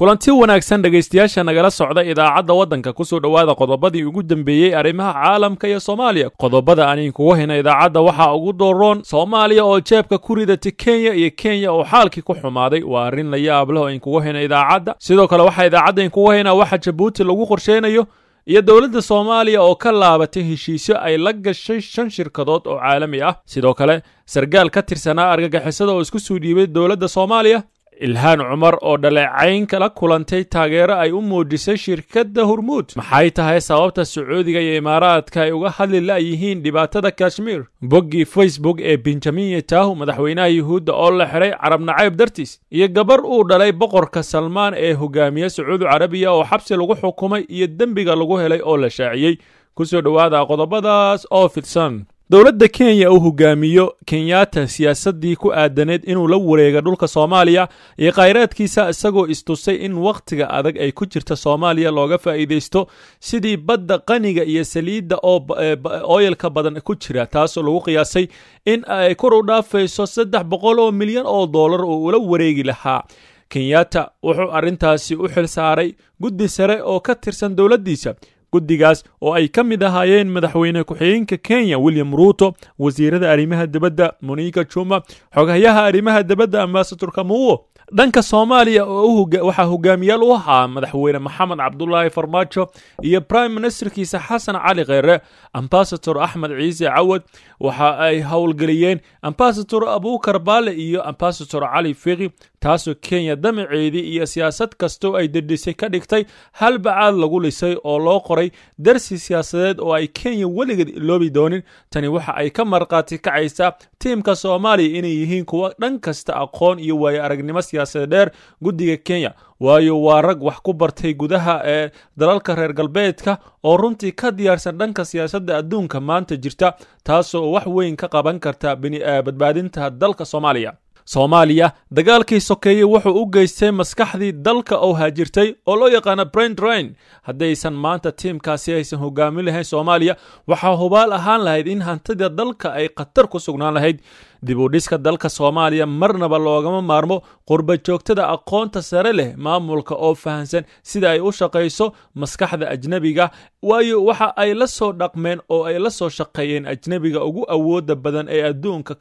kulanti wanaagsan dhegaystayaasha nagala socda idaacadda waddanka kusoo dhowaada qodobadii ugu dambeeyey arrimaha caalamka iyo soomaaliya qodobada aan kugu hayna idaacadda waxaa ugu dooroon soomaaliya oo jeebka ku ridatay kenya iyo kenya oo xaalkii ku xumaaday waa arrin la yaab leh oo inkugu hayna idaacadda sidoo kale waxaa idaacadda inkugu haynaa waxa jabuuti lagu qorsheynayo iyo dowladda soomaaliya oo ka laabatay heshiisyo ay la gashay shan shirkadood oo caalami ah sidoo kale sargaal ka tirsanaa argagixisada oo isku soo dhiibay dowladda soomaaliya ilhaan cumar oo dhaleecayn kala kulantay taageero ay u muujisay shirkadda hormuud maxay tahay sababta sacuudiga iyo imaaraadka ay uga hadli la'yihiin dhibaatada kashmiir boggii facebook ee benjamin yetahu madaxweynaha yuhuudda oo la xidhay carab nacayb dartiis iyo gabar uu dhalay boqorka salmaan ee hogaamiye sacuudi carabiya oo xabsi lagu xukumay iyo dembiga lagu helay oo la shaaciyey kusoo dhowaada qodobadaas oo fidsan dowladda kenya uu hogaamiyo kenyatta siyaasaddii ku aadaneed inuu la wareega dhulka soomaaliya iyo khayraadkiisa isagoo istusay in wakhtiga adag ay ku jirta soomaaliya looga faa'iidaysto sidii badda qaniga iyo saliidda oo ooyalka badan ku jira taasoo lagu qiyaasay in ay kor u dhaafayso saddex boqol oo milyan oo dollar oo ula wareegi lahaa kenyatta wuxuu arrintaasi u xil saaray guddi sare oo ka tirsan dowladdiisa guddigaas oo ay ka mid ahaayeen madaxweyne ku-xigeenka kenya william ruuto wasiirada arrimaha dibadda monika juma xoghayaha arrimaha dibadda ambasador kamuwo dhanka soomaaliya oo waxaa hogaamiyaal u ahaa madaxweyne maxamed cabdulaahi farmaajo iyo brime ministerkiisa xasan cali kheyre ambasador axmed ciise cawad waxa ay howlgeliyeen ambasador abuukar baale iyo ambasador cali fiqi taasoo kenya damaceedii iyo siyaasad kastoo ay dedhisay ka dhigtay hal bacaad lagu lisay oo loo qoray darsi siyaasadeed oo ay kenya weligeed iloobi doonin tani waxa ay ka markhaati kacaysaa tiimka soomaaliya inay yihiin kuwa dhan kasta aqoon iyo waayo aragnimo siyaasadeed dheer guddiga kenya waayo waa rag wax ku bartay gudaha ee dalalka reer galbeedka oo runtii ka diyaarsan dhanka siyaasadda adduunka maanta jirta taasoo wax weyn ka qaban karta badbaadinta dalka soomaaliya soomaaliya dagaalkii sokeeyey wuxuu u geystay maskaxdii dalka oo haajirtay oo loo yaqaano brain drain haddaysan maanta tiimkaasi aysan hogaamin lahayn soomaaliya waxaa hubaal ahaan lahayd in hantida dalka ay khatar ku sugnaan lahayd dib u dhiska dalka soomaaliya marnaba loogama maarmo qurba joogtada aqoonta sare leh maamulka oo fahamsan sida ay u shaqayso maskaxda ajnebiga waayo waxa ay la soo dhaqmeen oo ay la soo shaqeeyeen ajnebiga ugu awooda badan ee adduunka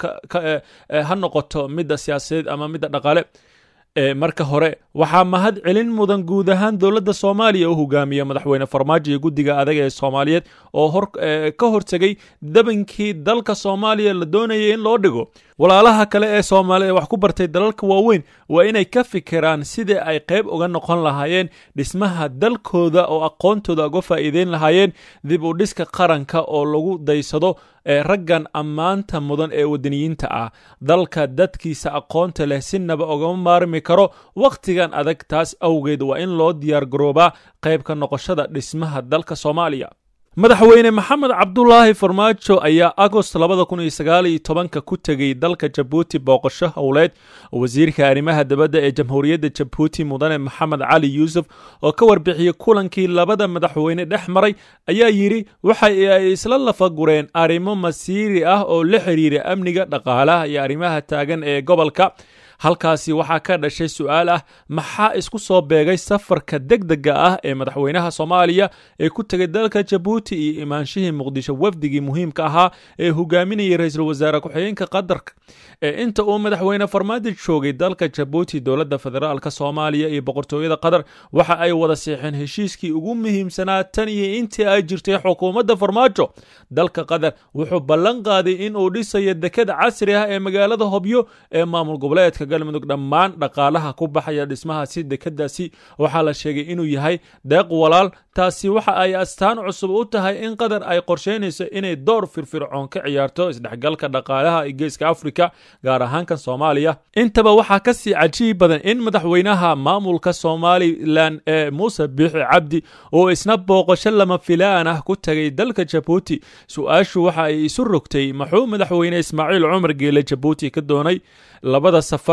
ha noqoto midda siyaasadeed ama midda dhaqaale marka hore waxaa mahad celin mudan guud ahaan dowladda soomaaliya u hogaamiya madaxweyne farmaajo iyo guddiga adag ee soomaaliyeed oo ka hortegay dabankii dalka soomaaliya la doonayay in loo dhigo walaalaha kale ee soomaaliya ee wax ku bartay dalalka waaweyn waa inay ka fikiraan sidii ay qayb uga noqon lahaayeen dhismaha dalkooda oo aqoontooda uga faa'iideyn lahaayeen dib u dhiska qaranka oo lagu daysado ee raggan ammaanta mudan ee wadaniyiinta ah dalka dadkiisa aqoonta leh sinaba ugama maarmi karo wakhtigan adag taas awgeed waa in loo diyaar garoobaa qayb ka noqoshada dhismaha dalka soomaaliya madaxweyne maxamed cabdulaahi farmaajo ayaa agost labada kun iyo sagaal iyo tobanka ku tegey dalka jabuuti booqasho howleed wasiirka arrimaha dibadda ee jamhuuriyadda jabuuti mudane maxamed cali yuusuf oo ka warbixiyey kulankii labada madaxweyne dhex maray ayaa yidhi waxa ay isla lafagureen arrimo masiiri ah oo la xiriira amniga dhaqaalaha iyo arrimaha taagan ee gobolka halkaasi waxaa ka dhashay su-aal ah maxaa isku soo beegay safarka degdega ah ee madaxweynaha soomaaliya ee ku tegay dalka jabuuti iyo imaanshihii muqdisho wafdigii muhiimka ahaa ee hogaaminayay ra-iisul wasaare ku-xigeenka qatarka ee inta uu madaxweyne farmaajo joogay dalka jabuuti dowladda federaalka soomaaliya iyo boqortooyada qatar waxa ay wada seexeen heshiiskii ugu muhiimsanaa tan iyo intii ay jirtay xukuumadda farmaajo dalka qatar wuxuu ballan qaaday in uu dhisayo deked casri ah ee magaalada hobyo ee maamul goboleedka galmudug dhammaan dhaqaalaha ku baxaya dhismahaasi dekadaasi waxaa la sheegay inuu yahay deeq walaal taasi waxa ay astaan cusub u tahay in qatar ay qorsheynayso inay door firfircoon ka ciyaarto isdhexgalka dhaqaalaha ee geeska afrika gaar ahaankan soomaaliya intaba waxaa ka sii cajiib badan in madaxweynaha maamulka somalilan ee muuse biixi cabdi oo isna booqasho lama filaan ah ku tagay dalka jabuuti su-aashu waxa ay isu rogtay maxuu madaxweyne ismaaciil cumar geele jabuuti ka doonay labada safar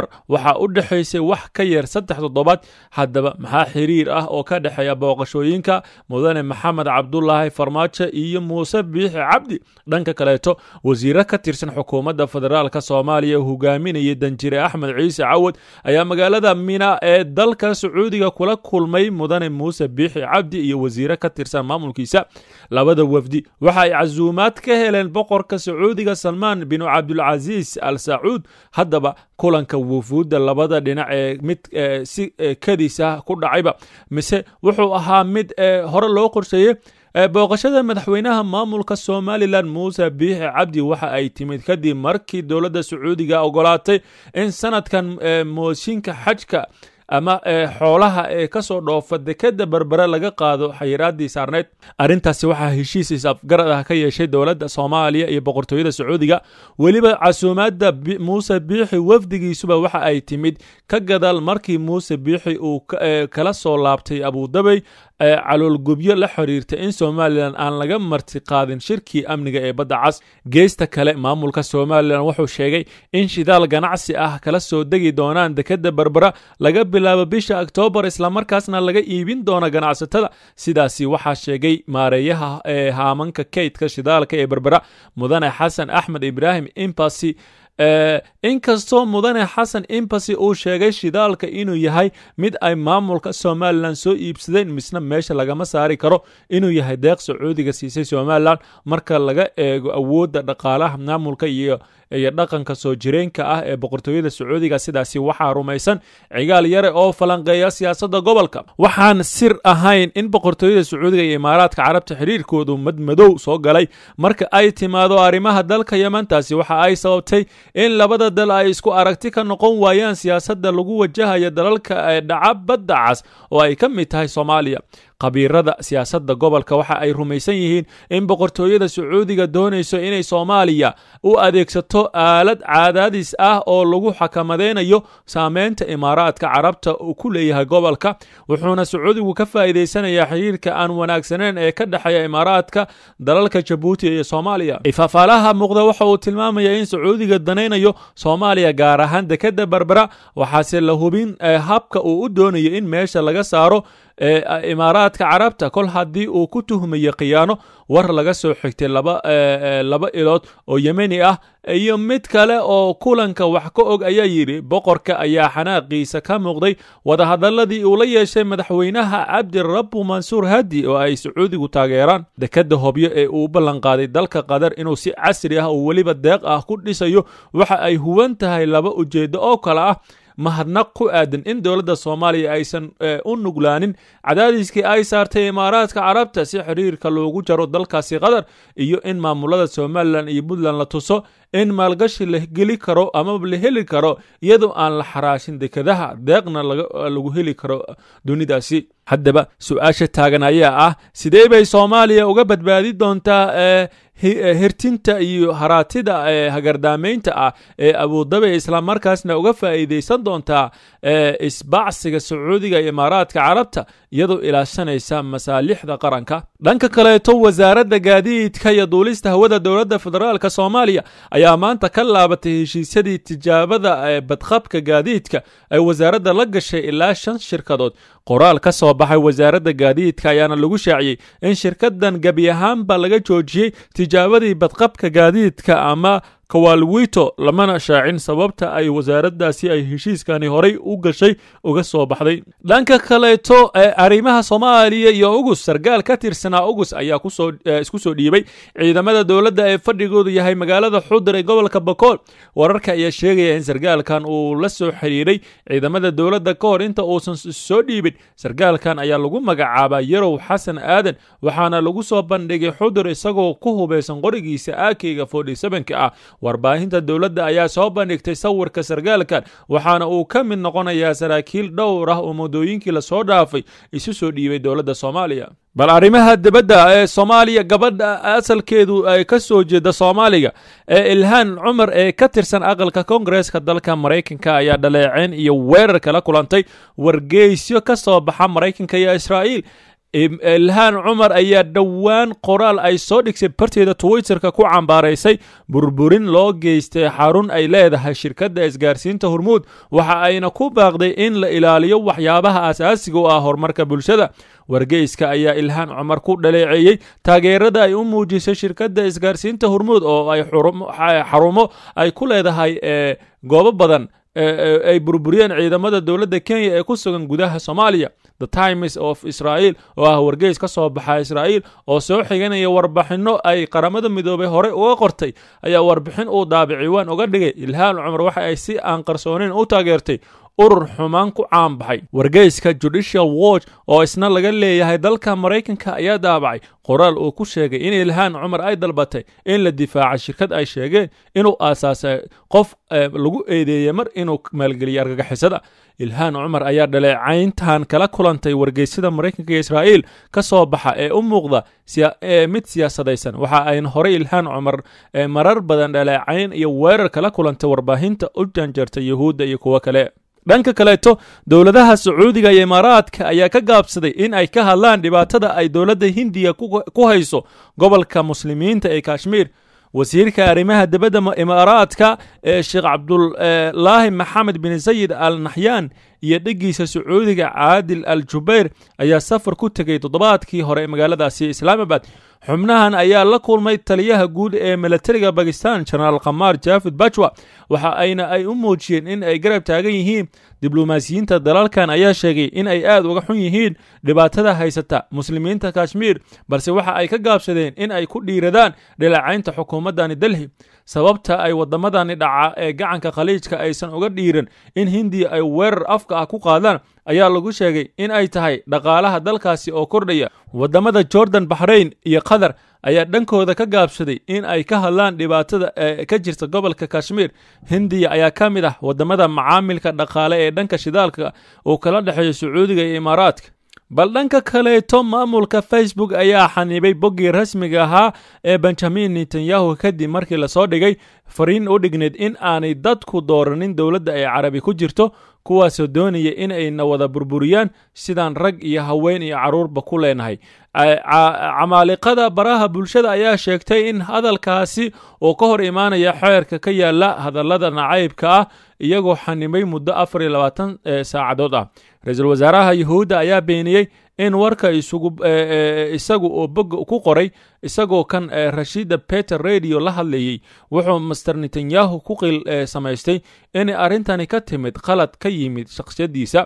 waxaa u dhexaysay wax ka yar saddex toddobaad haddaba maxaa xiriir ah oo ka dhexeeya booqashooyinka mudane maxamed cabdulaahi farmaajo iyo muuse biixi cabdi dhanka kaleeto wasiiro ka tirsan xukuumadda federaalk soomaaliya hogaaminayay danjire axmed ciise cawad ayaa magaalada mina ee dalka sacuudiga kula kulmay mudane muuse biixi cabdi iyo wasiiro ka tirsan maamulkiisa labada wafdi waxa ay casuumaad ka heleen boqorka sacuudiga salmaan binu cabdulcasiis al sacuud haddaba kulanka wufuudda labada dhinac ee mid si kadis ah ku dhacayba mise wuxuu ahaa mid hore loo qorsheeyey booqashada madaxweynaha maamulka somalilan muuse biixi cabdi waxa ay timid kadib markii dowladda sacuudiga ogolaatay in sanadkan mooshinka xajka ama xoolaha ee kasoo dhoofa dekeda berbere laga qaado xayiraadii saarneyd arrintaasi waxaa heshiis is-afgarad ah ka yeeshay dowladda soomaaliya iyo boqortooyada sacuudiga weliba casuumaadda muuse biixi wafdigiisuba waxa ay timid ka gadaal markii muuse biixi uu kala soo laabtay abudabey caloolgubyo la xiriirta in somalilan aan laga marti qaadin shirkii amniga ee badda cas geesta kale maamulka somalilan wuxuu sheegay in shidaal ganacsi ah kala soo degi doonaan dekeda berbera laga bilaabo bisha oktoobar islamarkaasna laga iibin doono ganacsatada sidaasi waxaa sheegay maareeyaha ee haamanka kaydka shidaalka ee berbera mudane xasan axmed ibraahim imbasi inkastoo mudane xasan imbasi uu sheegay shidaalka inuu yahay mid ay maamulka somalilan soo iibsadeen misna meesha lagama saari karo inuu yahay deeq sacuudiga siisay somalilan marka laga eego awoodda dhaqaalaha maamulka iyo iyo dhaqanka soo jireenka ah ee boqortooyada sacuudiga sidaasi waxaa rumaysan cigaal yare oo falanqeeya siyaasadda gobolka waxaan sir ahayn in boqortooyada sacuudiga iyo imaaraadka carabta xiriirkoodu madmadow soo galay marka ay timaado arrimaha dalka yemantaasi waxa ay sababtay in labada dal ay isku aragti ka noqon waayaan siyaasadda lagu wajahayo dalalka ee dhaca badda cas oo ay ka mid tahay soomaaliya khabiirada siyaasadda gobolka waxa ay rumaysan yihiin in boqortooyada sacuudiga doonayso inay soomaaliya u adeegsato aalad cadaadis ah oo lagu xakamadeynayo saameynta imaaraadka carabta uu ku leeyahay gobolka wuxuuna sacuudigu ka faa'iidaysanayaa xiriirka aan wanaagsaneyn ee ka dhexeeya imaaraadka dalalka jabuuti iyo soomaaliya ifafaalaha muuqda waxa uu tilmaamaya in sacuudiga danaynayo soomaaliya gaar ahaan dekeda berbera waxaase la hubin habka uu u doonayo in meesha laga saaro imaaraadka carabta kol haddii uu ku tuhmayo khiyaano war laga soo xigtay laba laba ilood oo yemeni ah iyo mid kale oo kulanka wax ka og ayaa yidhi boqorka ayaa xanaaqiisa ka muuqday wadahadaladii uu la yeeshay madaxweynaha cabdirabu mansuur hadi oo ay sacuudigu taageeraan dekeda hobyo ee uu ballanqaaday dalka qatar inuu si casri ah oo weliba deeq ah ku dhisayo waxa ay huwan tahay laba ujeedo oo kale ah mahadnaq ku aadan in dowladda soomaaliya aysan u nuglaanin cadaadiskii ay saartay imaaraadka carabta si xiriirka loogu jaro dalkaasi qatar iyo in maamulada somalilan iyo puntland la tuso in maalgashi la geli karo ama la heli karo iyadoo aan la xaraashin dekadaha deeqna lagu heli karo dunidaasi haddaba su-aasha taagan ayaa ah sidee bay soomaaliya uga badbaadi doontaa hirtinta iyo haraatida ee hagardaamaynta ah ee abudabi islamarkaasna uga faa'iidaysan doontaa isbacsiga sacuudiga iyo imaaraadka carabta iyadoo ilaashanaysa masaalixda qaranka dhanka kaleeto wasaaradda gaadiidka iyo duulista hawada dowladda federaalk soomaaliya ayaa maanta ka laabatay heshiisyadii tijaabada ee badqabka gaadiidka ay wasaaradda la gashay ilaa shan shirkadood qoraal ka soo baxay wasaaradda gaadiidka ayaana lagu shaaciyey in shirkadan gebi ahaanba laga joojiyey tijaabadii badqabka gaadiidka ama kawalwito lamana shaacin sababta ay wasaaraddaasi ay heshiiskani horay u gashay uga soo baxday dhanka kaleeto arrimaha soomaaliya iyo ugus sargaal ka tirsanaa ugus ayaa kusoo isku soo dhiibay ciidamada dowladda ee fadhigoodu yahay magaalada xudur ee gobolka bakool wararka ayaa sheegaya in sargaalkan uu la soo xiriiray ciidamada dowladda ka hor inta uusan soo dhiibin sargaalkan ayaa lagu magacaabaa yarow xasan aadan waxaana lagu soo bandhigay xudur isagoo ku hubaysan qorigiisa aakeyga ka ah warbaahinta dowladda ayaa soo bandhigtay sawirka sargaalkan waxaana uu ka mid noqonayaa saraakiil dhowr ah oo muddooyinkii lasoo dhaafay isu soo dhiibay dowladda soomaaliya bal arrimaha dibadda ee soomaaliya gabadha asalkeedu ay ka soo jeeda soomaaliga ee ilhaan cumar ee ka tirsan aqalka koongareeska dalka maraykanka ayaa dhaleeceen iyo weerar kala kulantay wargeysyo ka soo baxa maraykanka iyo israa'iil ilhaan cumar ayaa dhowaan qoraal ay soo dhigsay barteeda twitterka ku cambaaraysay burburin loo geystay xarun ay leedahay shirkadda isgaarsiinta hormuud waxa ayna ku baaqday in la ilaaliyo waxyaabaha asaasiga u ah horumarka bulshada wargeyska ayaa ilhaan cumar ku dhaleeceeyey taageerada ay u muujisay shirkadda isgaarsiinta hormuud oo ay xarumo ay ku leedahay goobo badan ay burburiyeen ciidamada dowladda kenya ee ku sugan gudaha soomaaliya the times of israel oo ah wargeys ka soo baxa israa'iil oo soo xiganaya warbixinno ay qaramada midoobay horey uga qortay ayaa warbixin uu daabiciwaan uga dhigay ilhaan cumar waxa ay si aan qarsooneyn u taageertay urur xumaan ku caanbaxay wargeyska judicial watch oo isna laga leeyahay dalka maraykanka ayaa daabacay qoraal uu ku sheegay in ilhaan cumar ay dalbatay in la difaaca shirkad ay sheegeen inuu aasaasay qof lagu eedeeyey mar inuu maalgeliyay argagixisada ilhaan cumar ayaa dhaleecayntan kala kulantay wargeysyada maraykanka iyo israa'iil ka soo baxa ee u muuqda mid siyaasadaysan waxa ayna horey ilhaan cumar marar badan dhaleecayn iyo weerar kala kulantay warbaahinta u janjarta yuhuudda iyo kuwo kale dhanka kaleeto dowladaha sacuudiga iyo imaaraadka ayaa ka gaabsaday in ay ka hadlaan dhibaatada ay dowladda hindiya ku hayso gobolka muslimiinta ee kashmiir wasiirka arrimaha dibadda imaaraadka ee sheekh cabdulaahi maxamed bin sayid al naxyaan iyo dheggiisa sacuudiga caadil al jubayr ayaa safar ku tegey toddobaadkii hore ee magaaladaasi islaamabad xubnahan ayaa la kulmay taliyaha guud ee milatariga bakistan jenaraal khamaar jaafid bajwa waxa ayna ay u muujiyeen in ay garab taagan yihiin diblomaasiyiinta dalalkan ayaa sheegay in ay aad uga xun yihiin dhibaatada haysata muslimiinta kashmiir balse waxa ay ka gaabsadeen in ay ku dhiiradaan dhaleecaynta xukuumaddani delhi sababta ay waddamadani dhaca ee gacanka khaliijka aysan uga dhiiran in hindiya ay weerar afka ah ku qaadaan ayaa lagu sheegay in ay tahay dhaqaalaha dalkaasi oo kordhaya waddamada jordan baxrayn iyo qatar ayaa dhankooda ka gaabsaday in ay ka hadlaan dhibaatada ee ka jirta gobolka kashmiir hindiya ayaa ka mid ah waddamada macaamilka dhaqaale ee dhanka shidaalka uu kala dhexeeyo sacuudiga iyo imaaraadka bal dhanka kaleeto maamulka facebook ayaa xanibay boggii rasmiga ahaa ee benjamin netanyahu kadib markii lasoo dhigay fariin u dhigneyd in aanay dadku dooranin dowladda ay carabi ku jirto kuwaasoo doonaya in ayna wada burburiyaan sidaan rag iyo haween iyo carruurba ku leenahay camaaliqada baraha bulshada ayaa sheegtay in hadalkaasi uu ka hor imaanaya xeerka ka yaala hadallada nacaybka ah iyagoo xanimay muddo afar iyo labaatan saacadood ah ra-iisul wasaaraha yuhuudda ayaa beeniyey in warka isagu uu bog ku qoray isagoo kan rashida peter radio la hadlayey wuxuu master netanyahu ku qil samaystay inay arrintani ka timid qalad ka yimid shakhsiyaddiisa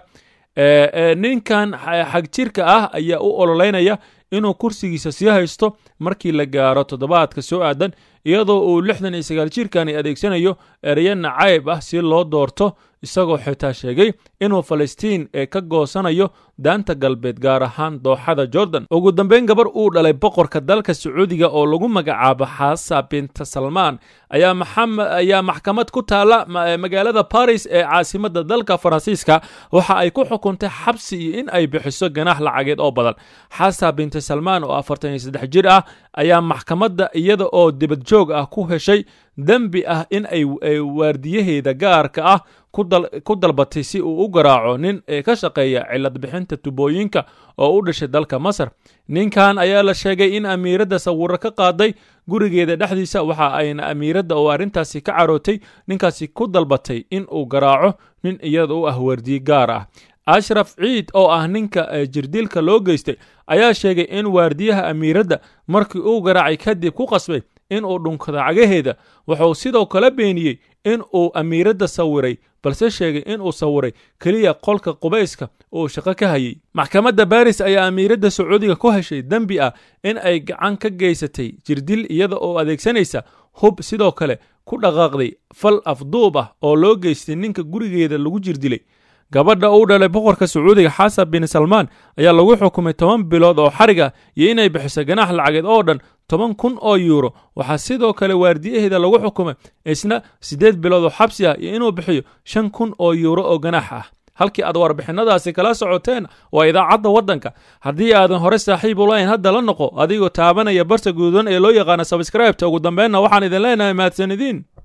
ninkan xagjirka ah ayaa u ololeynaya inuu kursigiisa sii haysto markii la gaaro toddobaadka soo aadan iyadoo uu lixdan iyo sagaal jirkani adeegsanayo ereyo nacayb ah si loo doorto isagoo xitaa sheegay inuu falastiin ee ka goosanayo daanta galbeed gaar ahaan dooxada jordan ugu dambeyn gabar uu dhalay boqorka dalka sacuudiga oo lagu magacaabo xaasa binta salmaan ayaa maxkamad ku taala magaalada baris ee caasimada dalka faransiiska waxa ay ku xukuntay xabsi iyo in ay bixiso ganaax lacageed oo badan xasa binta salmaan oo afartan iyo saddex jir ah ayaa maxkamadda iyada oo dibad joog ah ku heshay dembi ah in ay waardiyaheeda gaarka ah ku dalbatay si uu u garaaco nin ee ka shaqeeya cilad bixinta tubooyinka oo u dhashay dalka masar ninkan ayaa la sheegay in amiiradda sawiro ka qaaday gurigeeda dhexdiisa waxa ayna amiiradda oo arrintaasi ka carootay ninkaasi ku dalbatay in uu garaaco nin iyada u ah waardiye gaar ah ashraf ciid oo ah ninka jirdilka loo geystay ayaa sheegay in waardiyaha amiiradda markii uu garaacay kadib ku qasbay in uu dhunkado cagaheeda wuxuu sidoo kale beeniyey in uu amiiradda sawiray balse sheegay in uu sawiray keliya qolka qubayska uu shaqo ka hayay maxkamadda baris ayaa amiiradda sacuudiga ku heshay dembi ah in ay gacan ka geysatay jirdil iyada oo adeegsanaysa hub sidoo kale ku dhaqaaqday fal afduub ah oo loo geystay ninka gurigeeda lagu jirdilay gabadha uu dhalay boqorka sacuudiga xasan bin salmaan ayaa lagu xukumay toban bilood oo xarig ah iyo inay bixiso ganaax lacageed oo dhan toban kun oo yuuro waxaa sidoo kale waardiyaheeda lagu xukumay isna siddeed bilood oo xabsi ah iyo inuu bixiyo shan kun oo yuuro oo ganaax ah halkii aad warbixinadaasi kala socoteen waa idaacadda waddanka haddii aadan hore saaxiib ulahayn hadda la noqo adigoo taabanaya barta guudan ee loo yaqaano sabskraibta ugu dambeynna waxaan idin leenahay mahadsan idiin